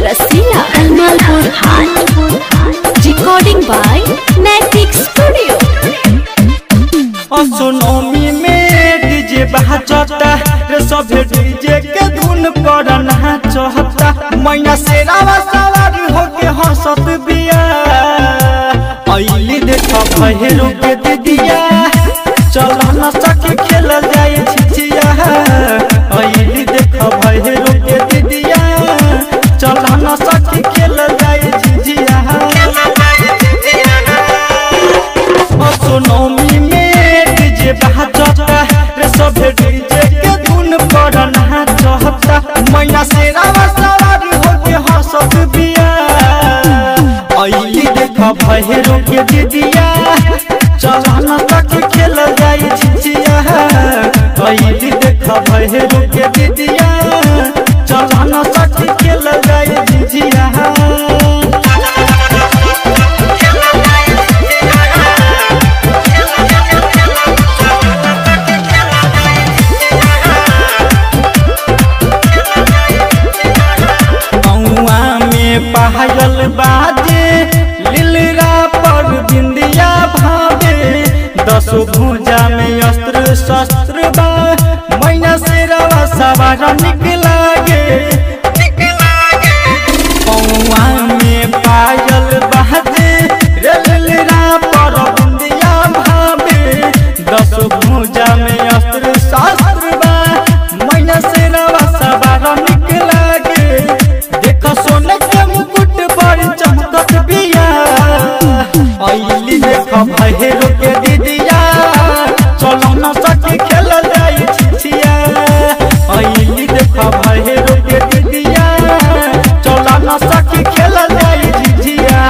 Rasila Almalpur High. Recording by Naitik Studio. असोनोमी में DJ बहचता रे सभे डीजे के धुन पर नाचता मैया शेरावा सवार होके हंसत बिया अइली देख भैरो के दीदिया चल न सके खेल जाए छिचिया अइली देख भैरो के दीदिया चल न सके खेल जाए छिचिया असोनोमी में डीजे बहचता रे सभे डीजे के धुन पर नाचता मैया शेरावा सवार होके हंसत बिया अइली देख भैरो के दीदिया चल न तक खेल जाई छिचिया अइली देख भैरो के दीदिया चल न तक खेल जाई छिचिया कौआ में पायल बाजे लीलरा पर बिंदिया भावे दसो भुजा में अस्त्र शस्त्र बा मैया शेरवा सवार निकलागे कौआ में पायल बाजे रे लीलरा पर बिंदिया भावे दसो भुजा में अस्त्र शस्त्र बा मैया शेरवा सवार निकलागे देख सोने के मुकुट पर चमकत बिया अइली देख भैरो के दीदिया चलो न सके खेल जाई छिछिया अइली देख भैरो के दीदिया चलो न सके खेल जाई छिछिया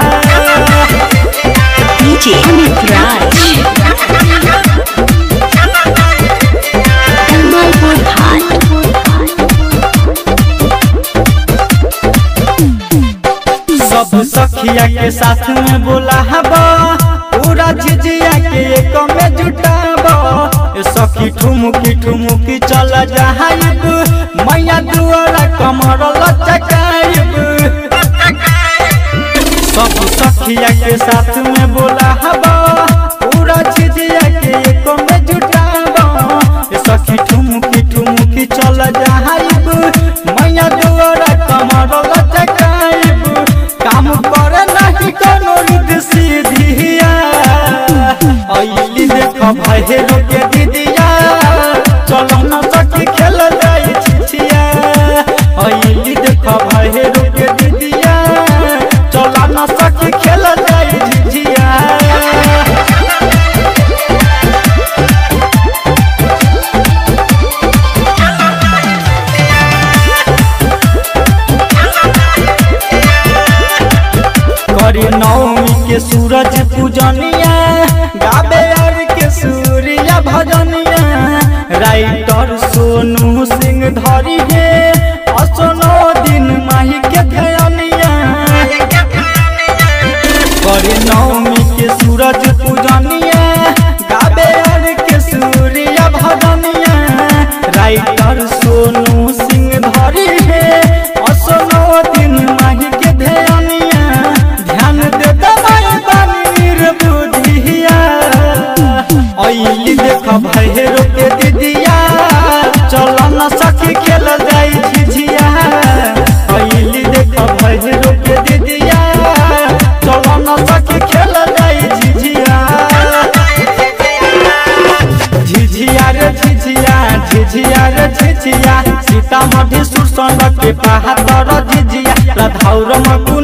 DJ Amit Raj. Almalpur High. सब सखिया के साथ में बोला हबा पूरा झिझिया के एक में जुटाबा ए सखी ठुमुकी ठुमुकी चल जाइब मैया दुआरा कमर लचकाइब सब सखिया के साथ में बोला हबा पूरा झिझिया के एक में जुटाबा ए सखी ठुमुकी ठुमुकी चल जाइब मैया दुआरा कमर लचकाइब काम करे नहीं कोनो रिद सीधिया अइली देख भैरो के दीदिया चलो न सखी खेल जाई छिछिया अइली देख भैरो के दीदिया चलो न सखी खेल जाई झिझिया करी नवमी के सूरज पूजनिया गाबे और के सूर्य भजनिया राइटर सोनू सिंह धरी है असनो दिन माही के धयनिया करी नवमी के सूरज पूजनिया गाबे और के सूर्य भजनिया राइटर सोनू सिंह धरी है असनो दिन माही के धयनिया ध्यान दे दबाई बानी बुधिया अइली देख भैरो के दीदिया चल न सखी खेल जाई झिझिया अइली देख भैरो के दीदिया चल न सखी खेल जाई झिझिया झिझिया रे झिझिया झिझिया रे झिझिया सीतामढ़ी सुरसंग के पहाड़ झिझिया रधौर मकु